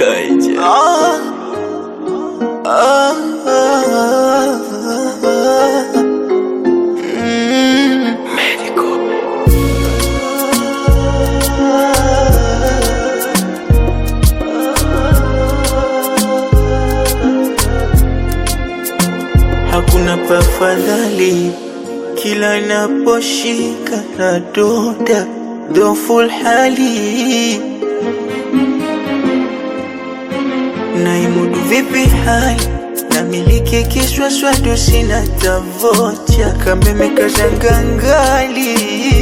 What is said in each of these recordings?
Kaija. Ah, ah, ah, ah. Mm. Medical. Hakuna pafadhali kila naposhika na doda dhoful hali naimudu vipi hali namiliki kiswaswadu sina tavocha kameme kazangangali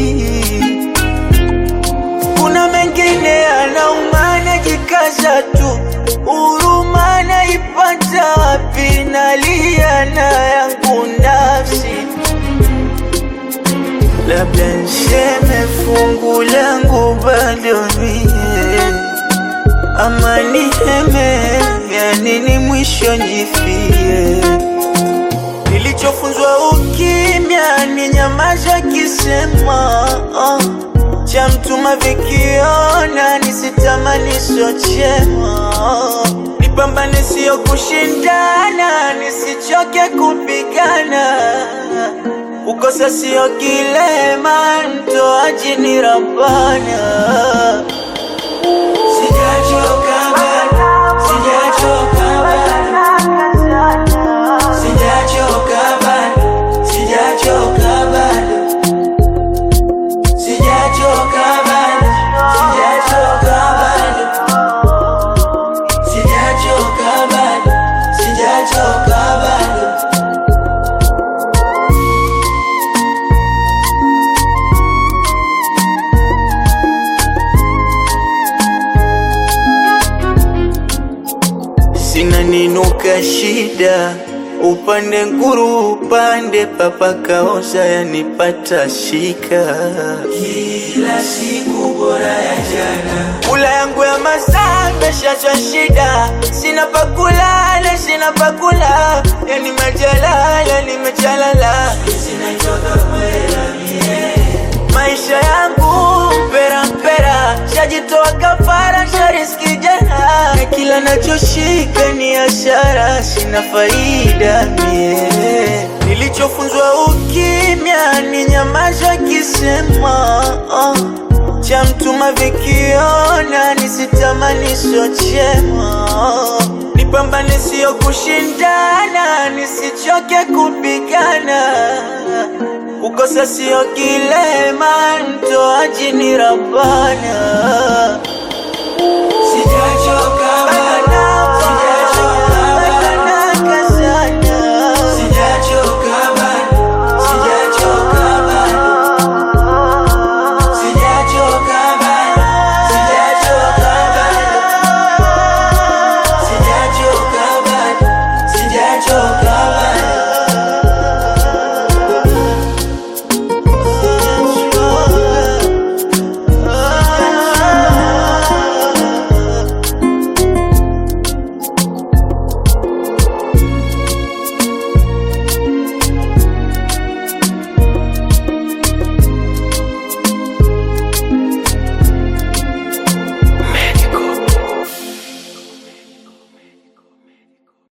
kuna mengine anaumana jikaza tu huruma naipata wapi nalia na yangu nafsi labda nseme fungu langu bado mie ama niheme yani ni mwisho njifie nilichofunzwa ukimya ni nyamaza kisema uh, cha mtuma vikiona nisitamani sochema nipambane sio kushindana nisichoke kupigana ukosa sio kilema mtoaji ni rabana Sijachoka bado, sijachoka bado, sijachoka bado, sijachoka bado, sijachoka bado, sijachoka bado, sijachoka bado, sijachoka bado. sina ninuka shida upande nguru upande papa kaoza yanipata shika kila siku bora ya jana kula yangu ya masaa meshachwa shida sina pakulala sina pakula yani majalala nimechalala maisha yangu mpera mpera shajitoa kafara shariski jana na kila nachoshika ni ashara sina faida mie nilichofunzwa ukimya ni nyamaza kisema uh, cha mtuma vikiona nisitamani sochema nipambane sio kushindana nisichoke kupigana kukosa sio kilema mtoaji ni rabana